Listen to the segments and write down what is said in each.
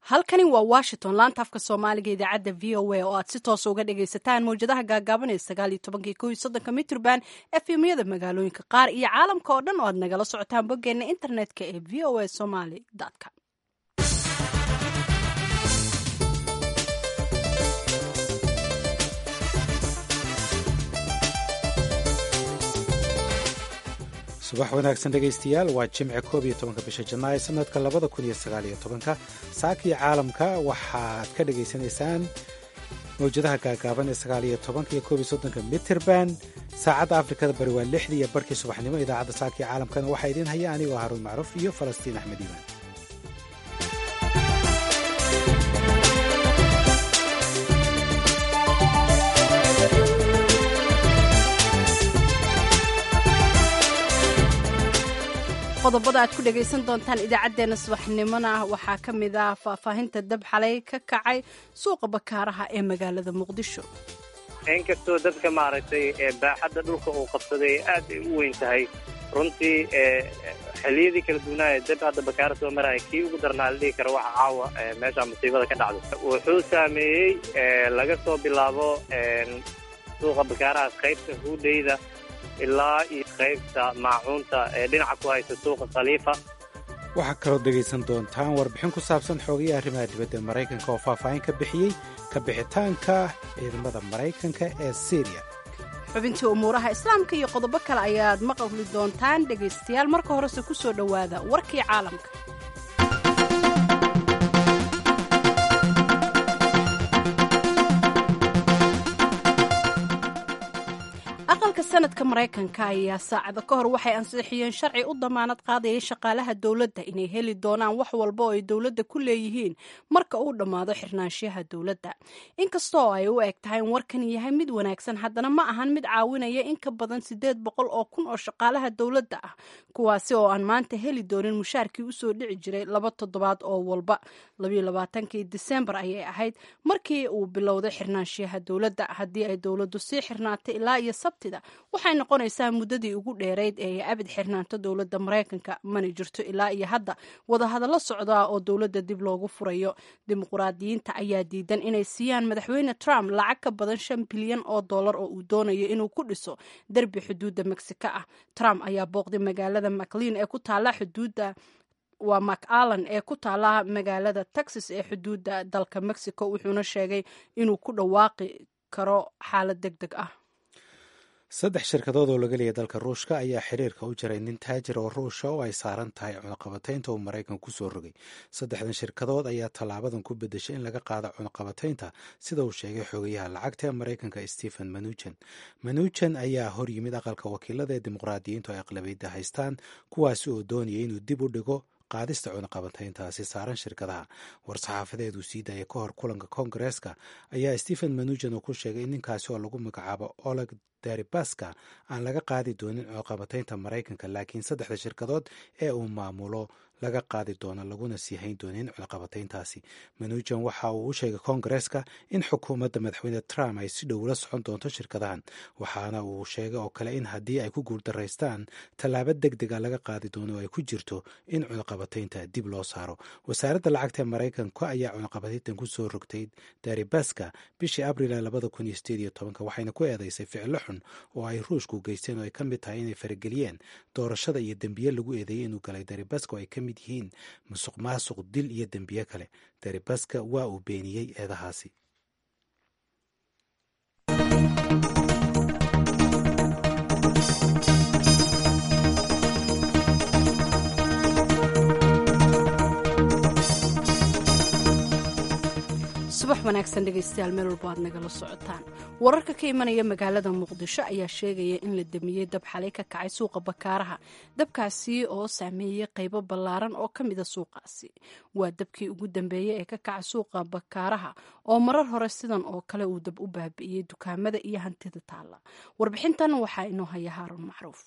halkani waa washington laanta afka soomaaliga idaacadda v o a oo aad si toosa uga dhagaysataan mawjadaha gaagaaban ee sagaal iyo tobankii ko iyo soddonka mitrban efemyada magaalooyinka qaar iyo caalamka oo dhan oo aad nagala socotaan boggeena internetka ee v o a somaly com subax wanaagsan dhegaystayaal waa jimce koob iyo tobanka bisha janaayo sanadka labada kun iyo sagaal iyo tobanka saakii caalamka waxaad ka dhagaysanaysaan mawjadaha gaagaaban ee sagaal iyo tobanka iyo koob iyo soddonka mitrband saacadda afrikada bari waa lixdii iyo barkii subaxnimo idaacadda saakii caalamkana waxaa idiin haya anigoo haruun macruuf iyo falastiin axmed iimaan qodobada aad ku dhagaysan doontaan idaacaddeenna subaxnimona waxaa ka mid ah faahfaahinta dab xalay ka kacay suuqa bakaaraha ee magaalada muqdisho inkastoo dadka maaragtay baaxadda dhulka uu qabsaday aad ay u weyn tahay runtii xilliyadii kala duwanaaye dab hadda bakaara soo maraya kii ugu darnaa la dhihi karo waxa caawa meesha musiibada ka dhacday wuxuu saameeyey laga soo bilaabo suuqa bakaaraha qaybta huudhayda ilaa iyo qaybta maacuunta ee dhinaca ku haysa suuqa khaliifa waxaa kaloo dhegaysan doontaan warbixin ku saabsan xoogaya arrimaha dibadda maraykanka oo faahfaahin ka bixiyey ka bixitaanka ciidamada maraykanka ee syriya xubintii umuuraha islaamka iyo qodobo kale ayaad maqli doontaan dhegaystayaal marka horese ku soo dhowaada warkii caalamka aqalka sanadka maraykanka ayaa saacado ka hor waxay ansixiyeen sharci u damaanad qaadayay shaqaalaha dowladda inay heli doonaan wax walba oo ay dowladda ku leeyihiin marka uu dhammaado xirnaanshiyaha dowladda inkastoo ay u eg tahay in warkan yahay mid wanaagsan haddana ma ahan mid caawinaya in ka badan siddeed boqol oo kun oo shaqaalaha dowladda ah kuwaasi oo aan maanta heli doonin mushaarkii usoo dhici jiray laba toddobaad oo walba labayoabaatankii disembar ayay ahayd markii uu bilowday xirnaanshiyaha dowladda haddii ay dowladdu sii xirnaatay ilaa iyo waxay noqonaysaa muddadii ugu dheerayd ee ay abid xirnaanto dowladda maraykanka mana jirto ilaa iyo hadda wadahadallo socdaa oo dowladda dib loogu furayo dimuquraadiyiinta ayaa diidan inay siiyaan madaxweyne trump lacag ka badan shan bilyan oo dollar oo uu doonayo inuu ku dhiso derbi xuduudda mexico ah trump ayaa booqday magaalada maclean ee ku taala xuduudda waa macallan ee ku taala magaalada texas ee xuduudda dalka mexico wuxuuna sheegay inuu ku dhawaaqi karo xaalad deg deg ah saddex shirkadood oo laga leeya dalka ruushka ayaa xiriirka u jiray nin taajir oo ruusha oo ay saaran tahay cunaqabataynta uu maraykan ku soo rogay saddexdan shirkadood ayaa tallaabadan ku bedeshay in laga qaado cunaqabataynta sida uu sheegay xogayaha lacagta ee maraykanka stephen manujan manujan ayaa hor yimid aqalka wakiilada ee dimuqraadiyiintu ay aqlabiyadda haystaan kuwaasi oo doonaya inuu dib u dhigo qaadista cunaqabateyntaasi saaran shirkadaha war-saxaafadeed uu sii daayay ka hor kulanka koongareeska ayaa stephen manujan uu ku sheegay in ninkaasi oo lagu magacaabo oleg daribaska aan laga qaadi doonin cunaqabateynta maraykanka laakiin saddexda shirkadood ee uu maamulo laga qaadi doono laguna sii hayn doonin cunaqabateyntaasi manujan waxa uu u sheegay koongareeska in xukuumadda madaxweyne trump ay si dhow la socon doonto shirkadahan waxaana uu sheegay oo kale in haddii ay ku guuldaraystaan tallaabo deg dega laga qaadi doono oo ay ku jirto in cunaqabateynta dib loo saaro wasaaradda lacagta ee maraykanka ayaa cunaqabateyntan ku soo rogtay daribaska bishii abril labada kun iyo sideed iyo tobanka waxayna ku eedeysay ficilo xun oo ay ruushku geysteen oo ay ka mid tahay inay farageliyeen doorashada iyo dembiye lagu eedeeyey inuu galay daribaska oo ay ka mid yihiin musuq maasuq dil iyo dembiye kale daribaska waa uu beeniyey eedahaasi subax wanaagsan dhegaystayaal meel walba aad nagala socotaan wararka ka imanaya magaalada muqdisho ayaa sheegaya in la damiyey dab xalay ka kacay suuqa bakaaraha dabkaasi oo saameeyey qaybo ballaaran oo ka mida suuqaasi waa dabkii ugu dambeeyey ee ka kaca suuqa bakaaraha oo marar hore sidan oo kale uu dab u baabi'iyey dukaamada iyo hantida taalla warbixintan waxaa inoo haya haaruun macruuf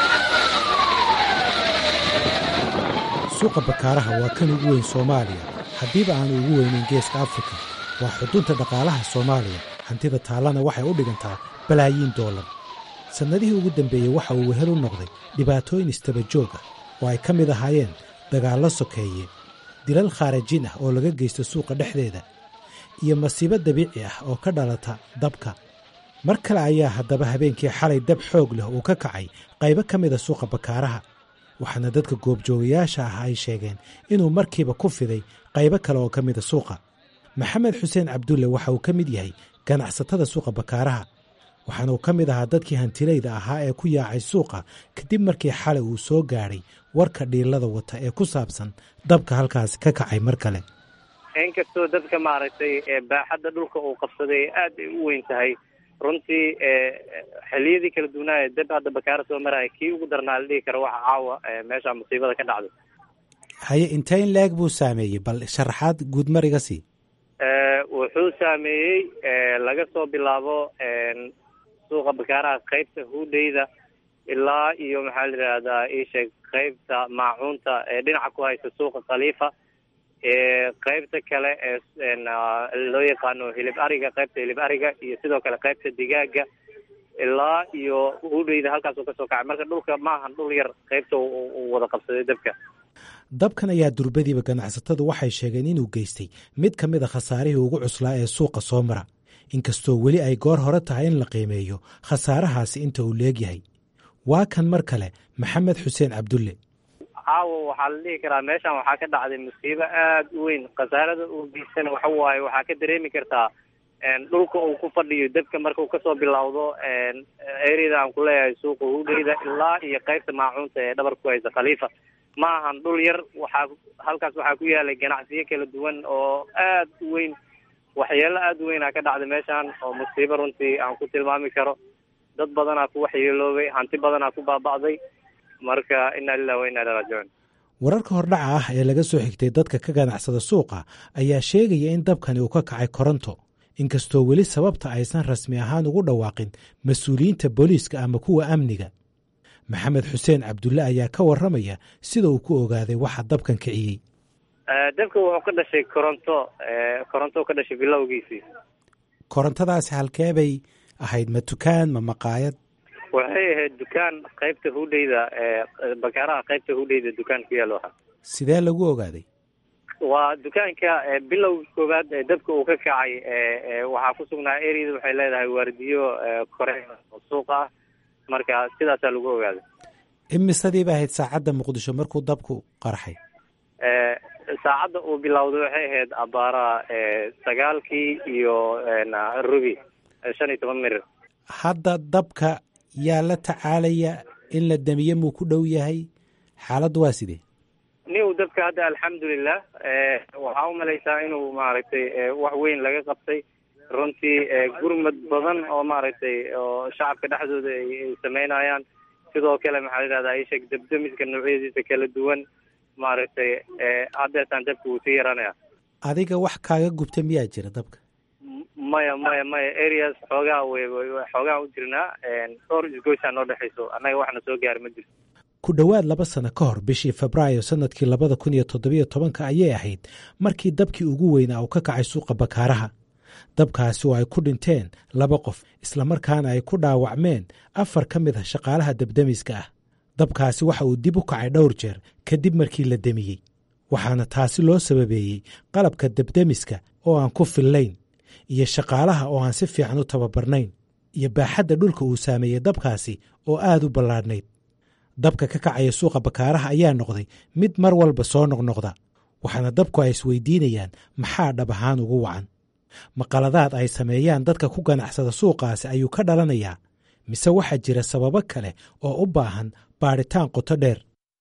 suuqa bakaaraha waa kan ugu weyn soomaaliya haddiiba aanu ugu weynayn geeska afrika waa xudunta dhaqaalaha soomaaliya hantida taallana waxay u dhigantaa balaayiin doolar sannadihii ugu dambeeyey waxa uu wehel u noqday dhibaatooyin istaba joog ah oo ay ka mid ahaayeen dagaallo sokeeye dilal khaarajin ah oo laga geysto suuqa dhexdeeda iyo masiibo dabiici ah oo ka dhalata dabka mar kale ayaa haddaba habeenkii xalay dab xoog leh uu ka kacay qaybo ka mida suuqa bakaaraha waxaana dadka goobjoogayaasha ah ay sheegeen inuu markiiba ku fiday qaybo kale oo ka mida suuqa maxamed xuseen cabdulle waxa uu ka mid yahay ganacsatada suuqa bakaaraha waxaana uu ka mid ahaa dadkii hantilayda ahaa ee ku yaacay suuqa kadib markii xalay uu soo gaadhay warka dhiilada wata ee ku saabsan dabka halkaasi ka kacay mar kale inkastoo dadka maaragtay baaxadda dhulka uu qabsaday aad ay u weyn tahay runtii xiliyadii kala duwanaaye dab hadda bakaara soo maraya kii ugu darnaa la dhihi karo waxa caawa meesha musiibada ka dhacday haye inteyn leeg buu saameeyey bal sharaxaad guud mar iga sii wuxuu saameeyey laga soo bilaabo suuqa bakaaraha qaybta huudheyda ilaa iyo maxaa la yidhaahdaa iisheeg qaybta maacuunta ee dhinaca ku haysa suuqa khaliifa qaybta kale ee loo yaqaano hilib ariga qaybta hilib ariga iyo sidoo kale qaybta digaaga ilaa iyo hudheyda halkaas uu kasoo kacay marka dhulka maahan dhul yar qaybta uu wada qabsaday dabka dabkan ayaa durbadiiba ganacsatadu waxay sheegeen inuu geystay mid ka mid a khasaarihii ugu cuslaa ee suuqa soo mara inkastoo weli ay goor hore tahay in la qiimeeyo khasaarahaasi inta uu leegyahay waa kan mar kale maxamed xuseen cabdulle caawa waxaa la dhihi karaa meeshan waxaa ka dhacday musiibo aada u weyn khasaarada uu geystana waxa waaye waxaa ka dareemi kartaa dhulka uu ku fadhiyo dabka marka uu kasoo bilowdo eryada aan kuleeyahay suuqa hudheyda ilaa iyo qaybta maacuunta ee dhabar ku haysa khaliifa ma ahan dhul yar waxaa halkaas waxaa ku yaalay ganacsiyo kala duwan oo aad u weyn waxyeelo aada u weynaa ka dhacday meeshan oo musiibo runtii aan ku tilmaami karo dad badanaa ku waxyeeloobay hanti badanaa ku baaba'day marka inaa lilah wa inaa ilaa raajicuun wararka hordhaca ah ee laga soo xigtay dadka ka ganacsada suuqa ayaa sheegaya in dabkani uu ka kacay koronto inkastoo weli sababta aysan rasmi ahaan ugu dhawaaqin mas-uuliyiinta booliiska ama kuwa amniga maxamed xuseen cabdulle ayaa ka warramaya sida uu ku ogaaday waxa dabkan kiciyey dabka wuxuu ka dhashay koronto koronto ka dhashay bilowgiisii korontadaasi halkee bay ahayd ma dukaan ma maqaayad waxay ahayd dukaan qaybta hudheyda bakaaraha qaybta hudheyda dukaan ku yaalo ahaa sidee lagu ogaaday waa dukaanka bilowga koowaad ee dabka uu ka kacay waxaa ku sugnaa eryada waxay leedahay waardiyo kore oo suuq ah marka sidaasaa lagu ogaaday imisadii ba ahayd saacadda muqdisho markuu dabku qarxay saacadda uu bilowday waxay ahayd abaara sagaalkii iyo rubi shan iyo toban mirir hadda dabka yaa la tacaalaya in la damiye muu ku dhow yahay xaaladdu waa sidee niw dabka hadda alxamdulilah waxaa umalaysaa inuu maaragtay wax weyn laga qabtay runtii gurmad badan oo maaragtay oo shacabka dhexdooda ay sameynayaan sidoo kale maxaa la yidhahdaa isheeg dabdamiska noocyadiisa kala duwan maaragtay haddeetaan dabka wuu sii yaranaya adiga wax kaaga gubta miyaa jira dabka maya maya maya areas xoogaa wey xoogaa u jirnaa dhowr isgoysaa noo dhexayso annaga waxna soo gaari ma jirto ku dhowaad laba sano ka hor bishii febraayo sannadkii labada kun iyo toddobiyo tobanka ayay ahayd markii dabkii ugu weynaa uu ka kacay suuqa bakaaraha dabkaasi oo ay ku dhinteen laba qof islamarkaana ay ku dhaawacmeen afar ka mid ah shaqaalaha dabdemiska ah dabkaasi waxa uu dib u kacay dhowr jeer kadib markii la demiyey waxaana taasi loo sababeeyey qalabka dabdemiska oo aan ku fillayn iyo shaqaalaha oo aan si fiican u tababarnayn iyo baaxadda dhulka uu saameeyey dabkaasi oo aad u ballaadhnayd dabka ka kacaya suuqa bakaaraha ayaa noqday mid mar walba soo noqnoqda waxaana dabku ay isweydiinayaan maxaa dhab ahaan ugu wacan maqaladaad ay sameeyaan dadka ku ganacsada suuqaasi ayuu ka dhalanayaa mise waxaa jira sababo kale oo u baahan baadhitaan qoto dheer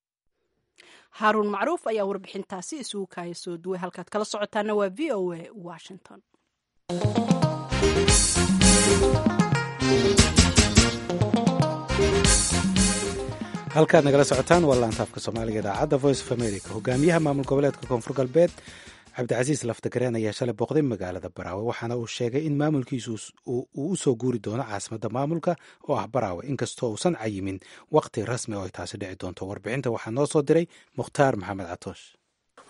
haaruun macruuf ayaa warbixintaasi isugu kaaya soo duway halkaad kala socotaana waa v o a washington halkaad nagala socotaan waa laantaafka soomaaliga idaacadda voice of america hogaamiyaha maamul goboleedka koonfur galbeed cabdicasiis laftagareen ayaa shalay booqday magaalada baraawe waxaana uu sheegay in maamulkiisu uu u soo guuri doono caasimadda maamulka oo ah baraawe inkastoo uusan cayimin wakhti rasmi oo ay taasi dhici doonto warbixinta waxaa noo soo diray mukhtaar maxamed catoosh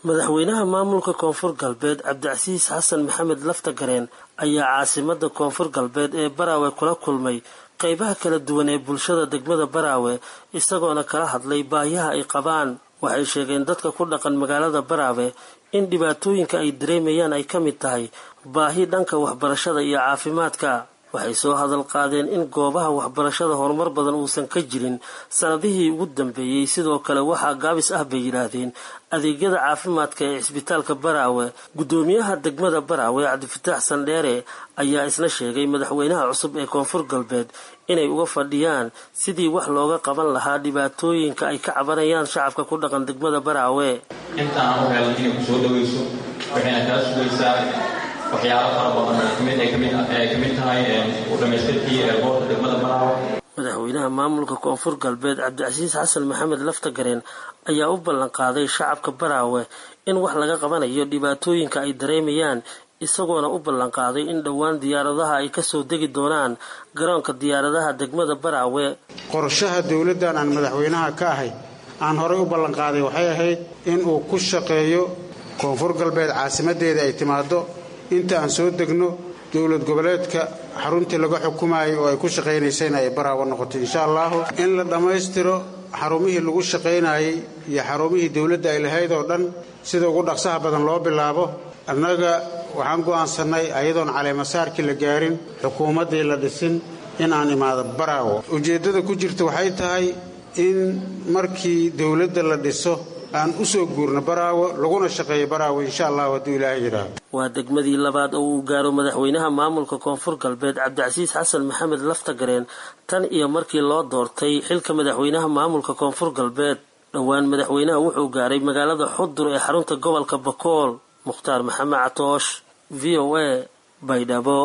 madaxweynaha maamulka koonfur galbeed cabdicasiis xasan maxamed laftagareen ayaa caasimada koonfur galbeed ee baraawe kula kulmay qeybaha kala duwan ee bulshada degmada baraawe isagoona kala hadlay baayaha ay qabaan waxay sheegeen dadka ku dhaqan magaalada baraawe in dhibaatooyinka ay dareemayaan ay ka mid tahay baahi dhanka waxbarashada iyo caafimaadka waxay soo hadal qaadeen in goobaha waxbarashada horumar badan uusan ka jirin sanadihii ugu dambeeyey sidoo kale waxaa gaabis ah bay yidhaahdeen adeegyada caafimaadka ee cisbitaalka baraawe guddoomiyaha degmada baraawe cabdifataax sandheere ayaa isna sheegay madaxweynaha cusub ee koonfur galbeed inay uga fadhiyaan sidii wax looga qaban lahaa dhibaatooyinka ay ka cabanayaan shacabka ku dhaqan degmada baraawe intaan u helay inay ku soo dhawayso waxayna kaa sugaysaa waxyaalo fara badan ay kamid ay kamid ay kamid tahay u dhamaystirkii goobta degmada baraawe madaxweynaha maamulka koonfur galbeed cabdicasiis xasan maxamed laftagareen ayaa u ballan qaaday shacabka baraawe in wax laga qabanayo dhibaatooyinka ay dareemayaan isagoona u ballan qaaday in dhowaan diyaaradaha ay kasoo degi doonaan garoonka diyaaradaha degmada baraawe qorshaha dowladdan aan madaxweynaha ka ahay aan horay u ballanqaaday waxay ahayd in uu ku shaqeeyo koonfur galbeed caasimadeeda ay timaado inta aan soo degno dowlad goboleedka xaruntii laga xukumayay oo ay ku shaqaynaysayna ay baraawo noqoto insha allahu in la dhammaystiro xarumihii lagu shaqaynayay iyo xarumihii dowladda ay lahayd oo dhan sida ugu dhaqsaha badan loo bilaabo annaga waxaan go'aansannay ayadoon caleemasaarkii la gaarin xukuumaddii la dhisin in aan imaado baraawo ujeeddada ku jirta waxay tahay in markii dowladda la dhiso aan u soo guurno baraawo laguna shaqeeyo baraawo insha allahu hadduu ilaahay yidhaahdo waa degmadii labaad oo uu gaaro madaxweynaha maamulka koonfur galbeed cabdicasiis xasan maxamed laftagareen tan iyo markii loo doortay xilka madaxweynaha maamulka koonfur galbeed dhowaan madaxweynaha wuxuu gaaray magaalada xudur ee xarunta gobolka bakool mukhtaar maxamed catoosh v o a baydhabo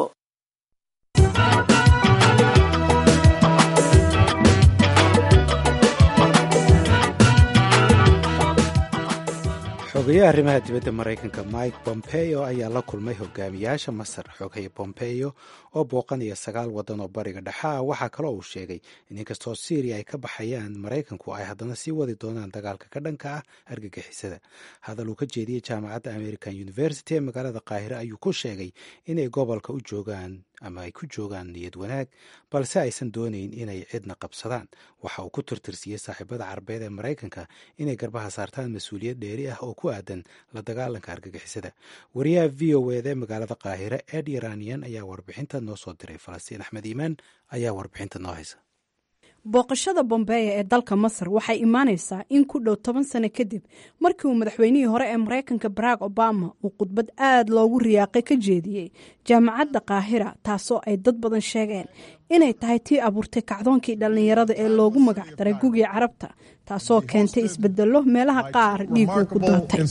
xogayaha arrimaha dibadda maraykanka mike bompeo ayaa la kulmay hogaamiyaasha masar xoghaye bompeo oo booqanaya sagaal waddan oo bariga dhexa ah waxaa kaloo uu sheegay in inkastoo syriya ay ka baxayaan maraykanku ay haddana sii wadi doonaan dagaalka ka dhanka ah argagixisada hadal uu ka jeediyey jaamacadda american university ee magaalada qaahire ayuu ku sheegay inay gobolka u joogaan ama ay ku joogaan niyad wanaag balse aysan doonayn inay cidna qabsadaan waxa uu ku tirtirsiyey saaxiibada carabeed ee maraykanka inay garbaha saartaan mas-uuliyad dheeri ah oo ku aadan la dagaalanka argagixisada wariyaha v o ed ee magaalada qaahire ed iranian ayaa warbixinta noo soo diray falastiin axmed iimaan ayaa warbixinta noo haysa booqashada bombeya ee dalka masar waxay imaanaysaa in ku dhow toban sano kadib markii uu madaxweynihii hore ee maraykanka barack obama uu khudbad aad loogu riyaaqay ka jeediyey jaamacadda qaahira taasoo ay dad badan sheegeen inay tahay tii abuurtay kacdoonkii dhallinyarada ee loogu magac daray gugii carabta taasoo keentay isbedello meelaha qaar dhiiguu ku daatay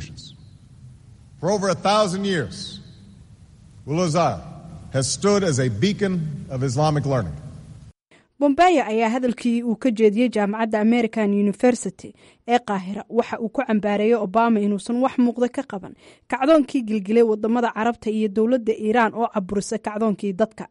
bombeya ayaa hadalkii uu ka jeediyey jaamacadda american university ee qaahira waxa uu ku cambaareeyey obama inuusan wax muuqda ka qaban kacdoonkii gilgilay wadamada carabta iyo dowladda iiraan oo caburisay kacdoonkii dadka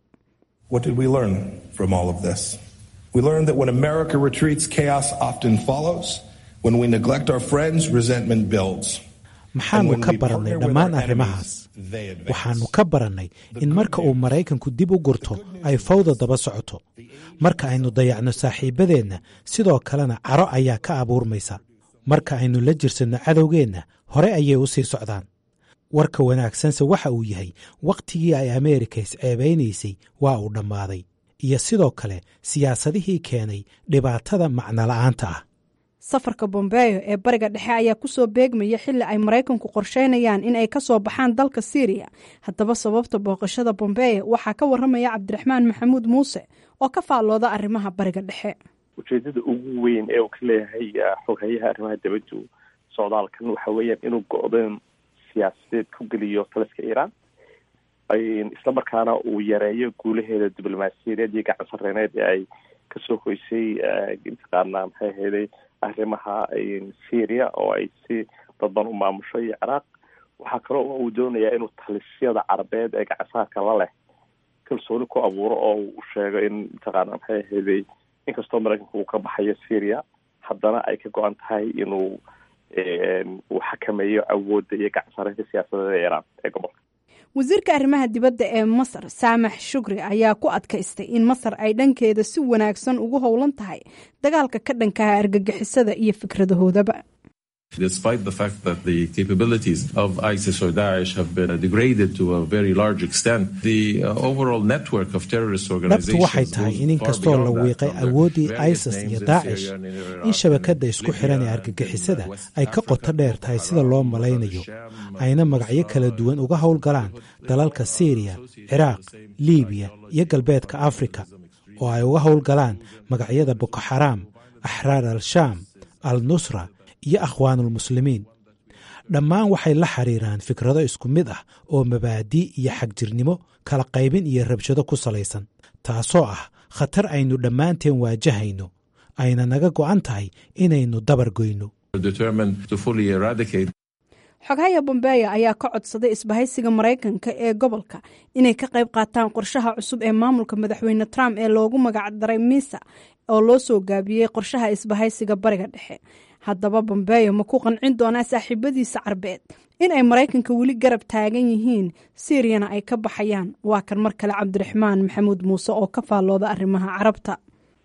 maxaanu ka barannay dhammaan arrimahaas waxaannu ka barannay in marka uu maraykanku dib u gurto ay fawda daba socoto marka aynu dayacno saaxiibadeenna sidoo kalena caro ayaa ka abuurmaysa marka aynu la jirsanno cadowgeenna hore ayay u sii socdaan warka wanaagsanse waxa uu yahay wakhtigii ay ameerika isceebaynaysay waa uu dhammaaday iyo sidoo kale siyaasadihii keenay dhibaatada macnola'aanta ah safarka bombeyo ee bariga dhexe ayaa kusoo beegmaya xilli ay maraykanku qorsheynayaan in ay ka soo baxaan dalka syriya haddaba sababta booqashada bombeyo waxaa ka waramaya cabdiraxmaan maxamuud muuse oo ka faallooda arrimaha bariga dhexe ujeedada ugu weyn ee uu ka leeyahay xoghayaha arrimaha dibaddu socdaalkan waxa weeyaan inuu go-doon siyaasadeed ku geliyo taliska iiraan isla markaana uu yareeyo guulaheeda diblomaasiyadeed iyo gacan sareyneed ee ay kasoo hoysay mataqaana maxay ahayday arrimaha syria oo ay si dadban u maamusho iyo ciraaq waxaa kaloo uu doonayaa inuu talisyada carabeed ee gacansaarka la leh kalsooni ku abuuro oo uu sheego in mataqaana maxay ahayday inkastoo maraykanka uu ka baxayo syria haddana ay ka go-an tahay inuu uu xakameeyo awoodda iyo gacansareynta siyaasadeed ee iiraan ee gobolka wasiirka arrimaha dibadda ee masar saamax shukri ayaa ku adkaystay in masar ay dhankeeda si wanaagsan ugu howlan tahay dagaalka ka dhankaha argagixisada iyo fikradahoodaba Despite the fact that the capabilities of ISIS or Daesh have been degraded to a very large extent, the uh, overall network of terrorist dhabtu organizations waxay tahay in inkastoo la wiiqay awooddii isis iyo daacish in shabakadda isku xiran ee argagixisada ay ka qoto dheer tahay sida loo malaynayo ayna magacyo kala duwan uga howlgalaan dalalka siiriya ciraaq liibiya iyo galbeedka afrika oo ay uga howlgalaan magacyada boko xaraam axraar al-shaam al nusra iyo akhwaanulmuslimiin dhammaan waxay la xiriiraan fikrado isku mid ah oo mabaadii iyo xagjirnimo kala qaybin iyo rabshado ku salaysan taasoo ah khatar aynu dhammaanteen waajahayno ayna naga go'an tahay inaynu dabar goyno determined to fully eradicate xogahaya bombeya ayaa ka codsaday isbahaysiga maraykanka ee gobolka inay ka qayb qaataan qorshaha cusub ee maamulka madaxweyne trump ee loogu magacdaray misa oo loo soo gaabiyey qorshaha isbahaysiga bariga dhexe haddaba bombeyo ma ku qancin doonaa saaxiibadiisa carbeed in ay maraykanka weli garab taagan yihiin siiriyana ay ka baxayaan waa kan mar kale cabdiraxmaan maxamuud muuse oo ka faallooda arrimaha carabta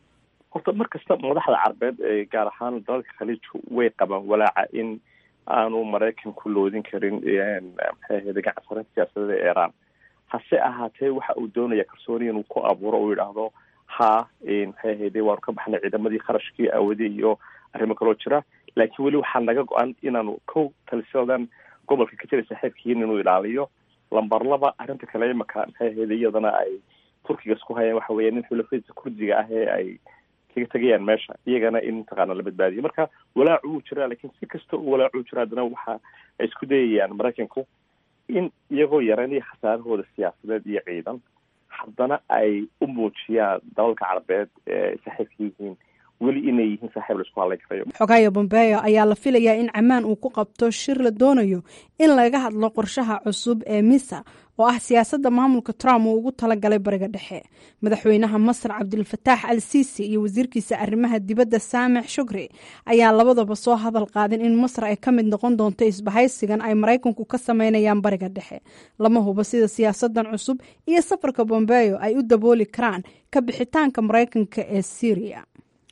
horta mar kasta madaxda carbeed ee gaar ahaan dalalka khaliijku way qabaan walaaca in aanu maraykanku loodin karin maxay ahayde gacansareynta siyaasadda ee iiraan hase ahaatee waxa uu doonaya kalsooni inuu ku abuuro uu yidhaahdo ha maxay ahayde waanu ka baxnay ciidamadii kharashkii aawadi iyo arrimo kaloo jira laakiin weli waxaa naga go-an inaanu kow talisadan gobolka ka jira saaxiibkiin inuu ilaaliyo lambar laba arrinta kale imaka maxay ahayde iyadana ay turkiga isku hayaan waxa weeya nin xulafadiisa kurdiga ah ee ay kaga tegayaan meesha iyagana in mataqaana la badbaadiyo marka walaacu wuu jiraa lakiin si kasta uu walaacu jira haddana waxa ay isku dayayaan maraykanku in iyagoo yaranaya khasaarahooda siyaasadeed iyo ciidan haddana ay u muujiyaan dalalka carabeed ee saaxiibka yihiin weli inay yihiin saaxiib la isku hadlayn karayo xogaya bombeyo ayaa la filayaa in camaan uu ku qabto shir la doonayo in laga hadlo qorshaha cusub ee misa oo ah siyaasadda maamulka trump uu ugu talagalay bariga dhexe madaxweynaha masar cabdilfataax al siisi iyo wasiirkiisa arrimaha dibadda saamix shukri ayaa labadaba soo hadal qaadin in masar ay ka mid noqon doonto isbahaysigan ay maraykanku ka sameynayaan bariga dhexe lama hubo sida siyaasadan cusub iyo safarka bombeyo ay u dabooli karaan ka bixitaanka maraykanka ee syriya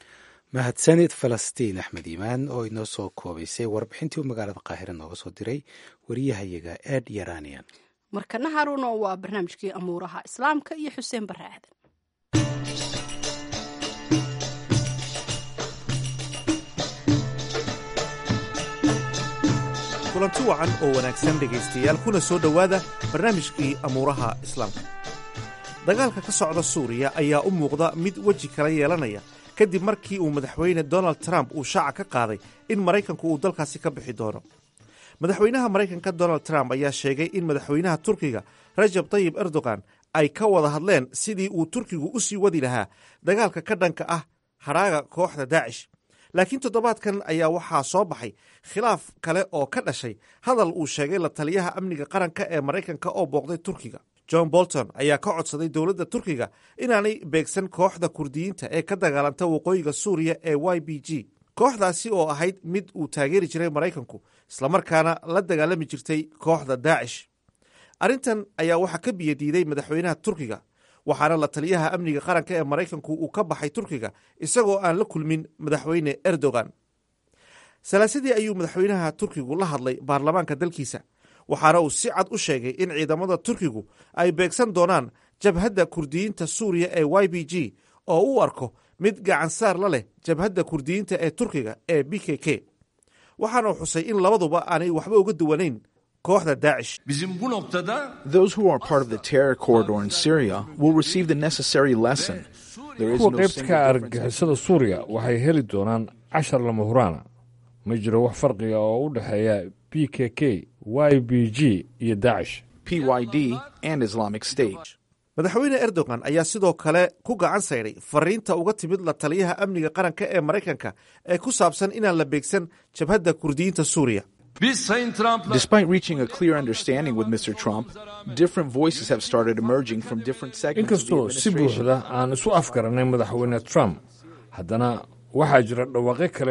mahadsanid falastiin axmed iimaan oo inoo soo koobaysay warbixintii uu magaalada qaahire nooga soo diray wariyahayaga ed yaranian markana haruuna waa barnaamijkii amuuraha islaamka iyo xuseen bare aadan kulanti wacan oo wanaagsan dhegaystayaal kuna soo dhowaada barnaamijkii amuuraha islaamka dagaalka ka socda suuriya ayaa u muuqda mid weji kala yeelanaya kadib markii uu madaxweyne donald trump uu shaaca ka qaaday in maraykanku uu dalkaasi ka bixi doono madaxweynaha maraykanka donald trump ayaa sheegay in madaxweynaha turkiga rajab tayib erdogan ay ka wada hadleen sidii uu turkigu u sii wadi lahaa dagaalka ka dhanka ah hadhaaga kooxda daacish laakiin toddobaadkan ayaa waxaa soo baxay khilaaf kale oo ka dhashay hadal uu sheegay la taliyaha amniga qaranka ee maraykanka oo booqday turkiga john bolton ayaa ka codsaday dowladda turkiga inaanay beegsan kooxda kurdiyiinta ee ka dagaalanta waqooyiga suuriya ee y b g kooxdaasi oo ahayd mid uu taageeri jiray maraykanku islamarkaana la dagaalami jirtay kooxda daacish arrintan ayaa waxaa ka biyadiiday madaxweynaha turkiga waxaana la taliyaha amniga qaranka ee maraykanku uu ka baxay turkiga isagoo aan la kulmin madaxweyne erdogan salaasadii ayuu madaxweynaha turkigu la hadlay baarlamaanka dalkiisa waxaana uu si cad u sheegay in ciidamada turkigu ay beegsan doonaan jabhadda kurdiyiinta suuriya ee y b g oo u arko mid gacansaar la leh jabhadda kurdiyiinta ee turkiga ee b k k waxaana uu xusay in labaduba aanay waxba uga duwanayn kooxda daacish Those who are part of the terror corridor in Syria will receive the necessary lesson. There is kuwa no qaybta single ka difference. argagixisada suuriya waxay heli doonaan cashar lama huraana ma jiro wax farqiga oo u dhexeeya b k k y b g iyo daacish PYD and Islamic State. madaxweyne erdogan ayaa sidoo kale ku gacan saydhay fariinta uga timid la taliyaha amniga qaranka ee maraykanka ee ku saabsan inaan la beegsan jabhadda kurdiyiinta suuriya Despite reaching a clear understanding with Mr. Trump, different voices have started emerging from different segments of the inkastoo si administration. buuxda aan isu afgaranay madaxweyne trump haddana waxaa jira dhawaaqyo kale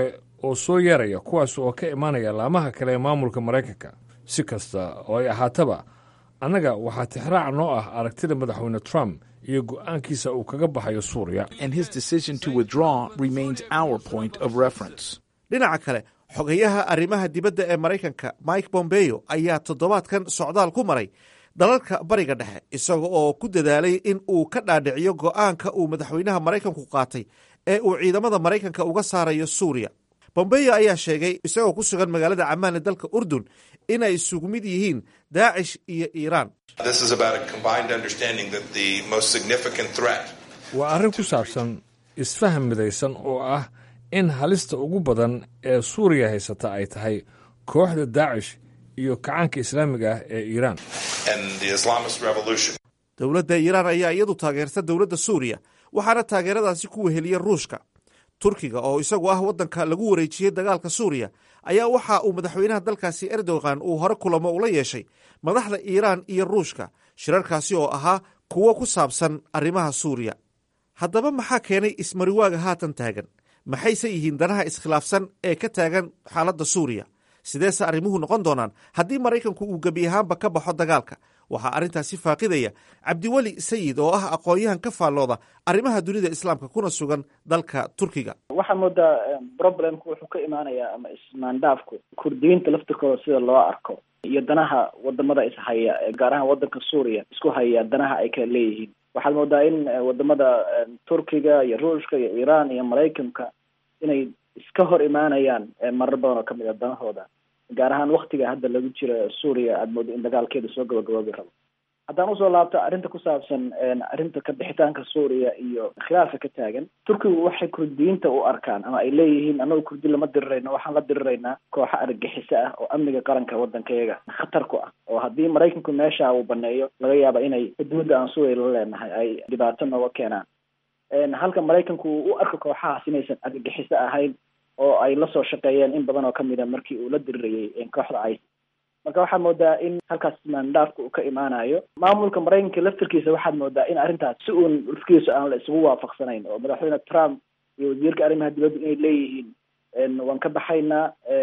oo soo yeeraya kuwaas oo ka imaanaya laamaha kale ee maamulka maraykanka si kasta oo ay ahaataba annaga waxaa tixraac noo ah aragtida madaxweyne trump iyo go'aankiisa uu kaga baxayo suuriya and his decision to withdraw remains our point of reference. dhinaca kale xogayaha arrimaha dibadda ee maraykanka mike bombeo ayaa toddobaadkan socdaal ku maray dalalka bariga dhexe isaga oo ku dadaalay in uu ka dhaadhiciyo go'aanka uu madaxweynaha maraykanku qaatay ee uu ciidamada maraykanka uga saarayo suuriya bombeyo ayaa sheegay isagoo ku sugan magaalada camaan ee dalka urdun inay isugu mid yihiin daacish iyo iiraan This is about a combined understanding that the most significant threat waa arrin ku saabsan isfaham midaysan oo ah in halista ugu badan ee suuriya haysata ay tahay kooxda daacish iyo kacaanka islaamiga ah ee iiraan and the Islamist revolution. dowladda iiraan ayaa iyadu taageerta dowladda suuriya waxaana taageeradaasi ku weheliya ruushka turkiga oo isagu ah waddanka lagu wareejiyey dagaalka suuriya ayaa waxa uu madaxweynaha dalkaasi erdogan uu hore kulamo ula yeeshay madaxda iiraan iyo ruushka shirarkaasi oo ahaa kuwo ku saabsan arrimaha suuriya haddaba maxaa keenay ismariwaaga haatan taagan maxayse yihiin danaha iskhilaafsan ee ka taagan xaaladda suuriya sideese arrimuhu noqon doonaan haddii maraykanku uu gebi ahaanba ka baxo dagaalka waxaa arrintaasi faaqidaya cabdiweli sayid oo ah aqoon-yahan ka faallooda arrimaha dunida islaamka kuna sugan dalka turkiga waxaa moodaa problemku wuxuu ka imaanayaa ama ismaandhaafku kurdiyiinta laftirkooda sida loo arko iyo danaha wadamada ishaya gaar ahaan wadanka suuriya isku haya danaha ay kala leeyihiin waxaad moodaa in wadamada turkiga iyo ruushka iyo iiraan iyo maraykanka inay iska hor imaanayaan marar badan oo kamid a danahooda gaar ahaan waktiga hadda lagu jiro suuriya aada moodo in dagaalkeeda soo gabagaboobi rabo haddaan usoo laabto arrinta ku saabsan arrinta ka bixitaanka suuriya iyo khilaafka ka taagan turkigu waxay kurdiyiinta u arkaan ama ay leeyihiin annagu kurdi lama dirirayno waxaan la diriraynaa kooxo argagixiso ah oo amniga qaranka waddankayaga khatar ku ah oo haddii maraykanku meesha uu baneeyo laga yaaba inay xuduudda aan suuriya la leenahay ay dhibaato nooga keenaan halka maraykanku uu u arko kooxahaas inaysan argagixiso ahayn oo ay lasoo shaqeeyeen in badan oo kamid a markii uu la dirirayay kooxda ice marka waxaad moodaa in halkaas ismaandhaafka uu ka imaanayo maamulka maraykanka laftirkiisa waxaad moodaa in arrintaas si uun lafkiisa aan la isugu waafaqsanayn oo madaxweyne trump iyo wasiirka arrimaha dibadda inay leeyihiin waan ka baxaynaa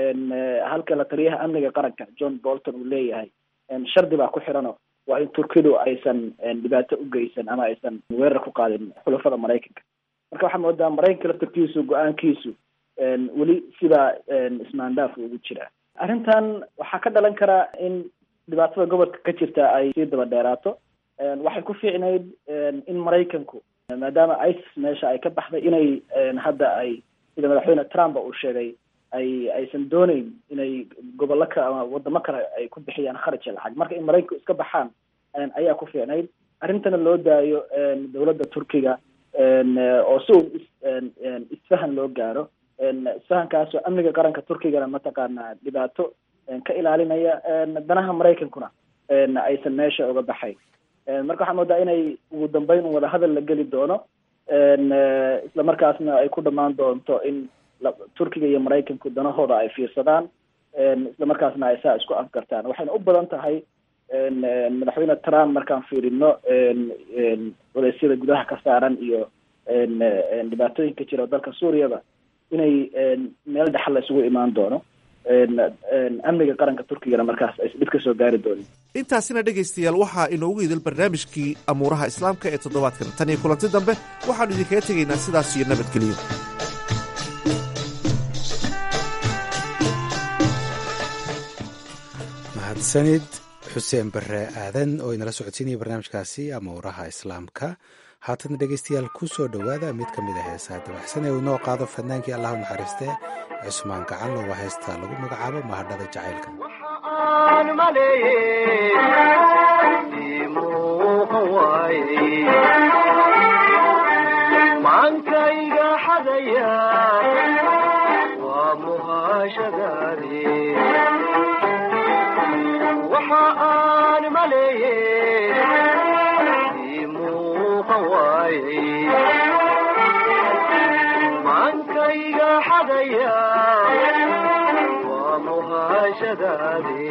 halka la taliyaha amniga qaranka john bolton uu leeyahay shardi baa ku xirano waa in turkidu aysan dhibaato u geysan ama aysan weerar ku qaadin xulafada maraykanka marka waxaad moodaa maraykanka laftirkiisu go-aankiisu weli sidaa ismaandhaaf ugu jira arrintan waxaa ka dhalan karaa in dhibaatada gobolka ka jirta ay sii daba dheeraato waxay ku fiicnayd in maraykanku maadaama isis meesha ay ka baxday inay hadda ay sida madaxweyne trump uu sheegay ay aysan dooneyn inay gobollo ka ama wadamo kale ay ku bixiyaan kharaja lacag marka in maraykanku iska baxaan ayaa ku fiicnayd arrintana loo daayo dowladda turkiga oo si uu isfahan loo gaaro isfahankaasoo amniga qaranka turkigana mataqaanaa dhibaato ka ilaalinaya danaha maraykankuna aysan meesha uga baxayn marka waxaa moodaa inay ugu dambeyn un wadahadal la geli doono isla markaasna ay ku dhamaan doonto in turkiga iyo maraykanku danahooda ay fiirsadaan isla markaasna ay saa isku afgartaan waxayna u badan tahay madaxweyne trump markaan fiirino odeysyada gudaha ka saaran iyo dhibaatooyinka jira dalka suuriyaba inay meel dhexal la isugu imaan doono amniga qaranka turkigana markaas aysan dhib ka soo gaari doonin intaasina dhegaystayaal waxaa inoogu idil barnaamijkii amuuraha islaamka ee toddobaadkan tan iyo kulanti dambe waxaannu idinkaga tegaynaa sidaas iyo nabadgelyo mahadsanid xuseen bare aadan oo inala socodsiinaya barnaamijkaasi amuuraha islaamka haatana dhegaystayaal ku soo dhowaada mid ka mid a heesaha dabaxsan ee uu inoo qaado fadnaankii allah u naxariistee cusmaan gacanlo waa heesta lagu magacaabo mahadhada jacaylka maankayga xadaya waa muhaashadaadi waxa aan maleeye maankayga xadaya waa muhaashadaadi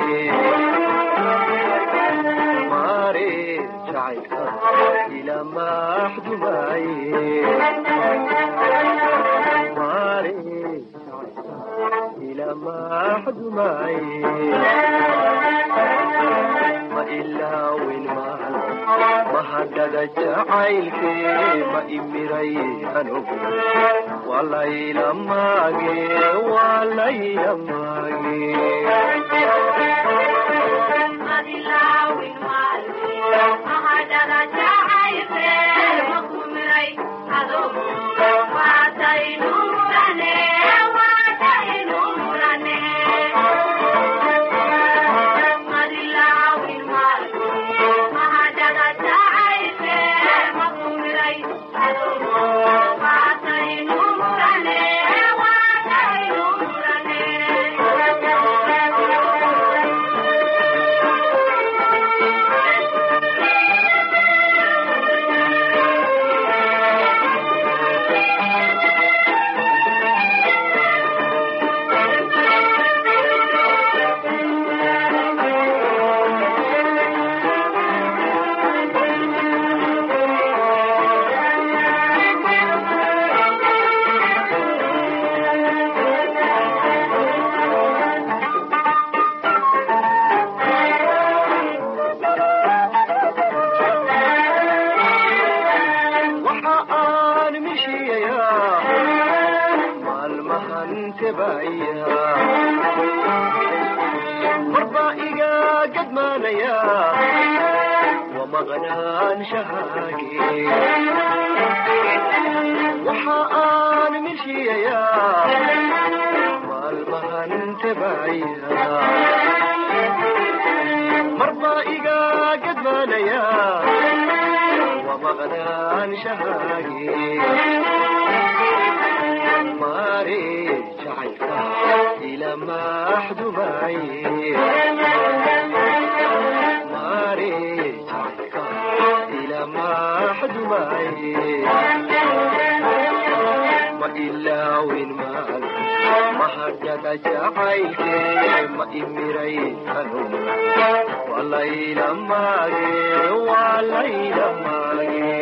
maare jacaylka ila maxdumaaye maare jacaylka ilamaxdumay ma ilaawin maal mahadhada jacaylke ma imiray anugu walaylamage walaylamage waxa aan mishiyayaa maalmahan tebaya marbaa iga gadmaanaya wamaqnaanshahaage waxa aan mishiyayaa maalmahan tebaya marbaa iga gadmaanaya wamaqnaanshahaage maare jacaylka ilamaxdumay maare jacaylka ilamaxdumay ma ilaawin maal mahadhada jacaylke ma imiray anu walaylamage walaylamage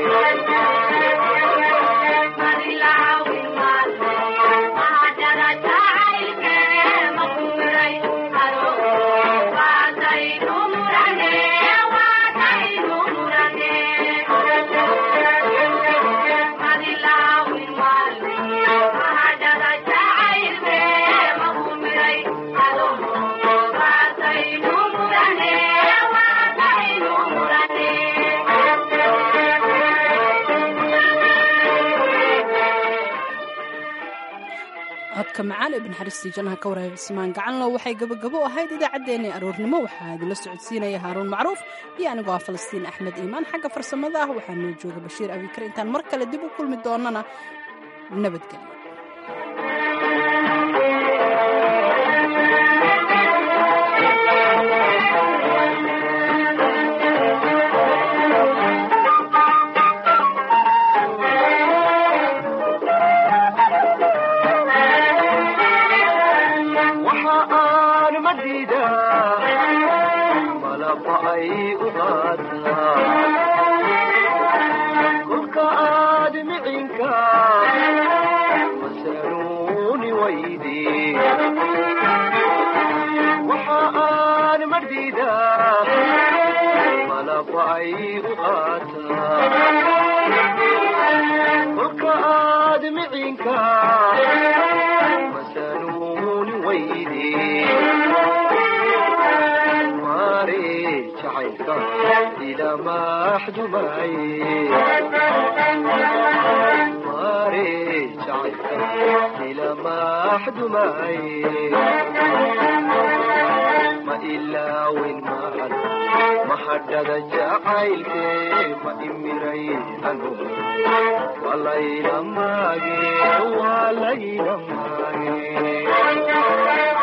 codka macaan ee banaxariistii jannaha ka waraabismaan gacanlo waxay gabagabo ahayd idaacaddeenii aroornimo waxaa idinla socodsiinaya haaruun macruuf iyo anigoo ah falastiin axmed iimaan xagga farsamada ah waxaa noo jooga bashiir abikar intaan mar kale dib u kulmi doonana nabadgelyo waxa aan madiidaa malaba ay u qaataa kolka aad micinka masanuuni waydi waxa aan madiidaa malaba ay u qaataa kolka aad micinka masanuuni waydi maare jacaylka ilamaxdumay maare jacaylka ilamaxdumay ma ilaawin maal mahadhada jacaylke ma imiray anu walaylamage walaylamage